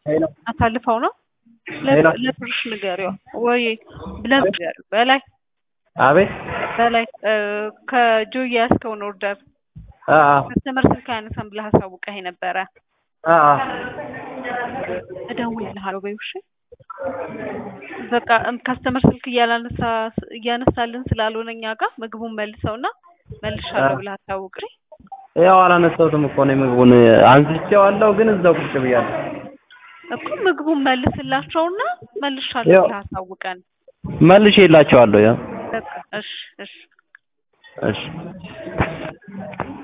አሳልፈው ነው ለብርሽ ንገሪው ወይ ለብርሽ በላይ አቤት በላይ ከጆይ ያዝከውን ኦርደር አአ ከስተመር ስልክ አያነሳም ብለህ አሳውቀህ ነበረ። አአ እደውልልሃለሁ በይው እሺ። በቃ ከስተመር ስልክ እያላነሳ እያነሳልን ስላልሆነ እኛ ጋር ምግቡን መልሰውና መልሻለሁ ብለህ አሳውቅ። እሺ? ያው አላነሳሁትም እኮ ነው ምግቡን አንስቼዋለሁ፣ ግን እዛው ቁጭ ብያለሁ። እኮ ምግቡን መልስላቸውና መልሻለሁ ያው- ብለህ አሳውቀን። መልሼላቸዋለሁ። ያው በቃ እሺ እሺ እሺ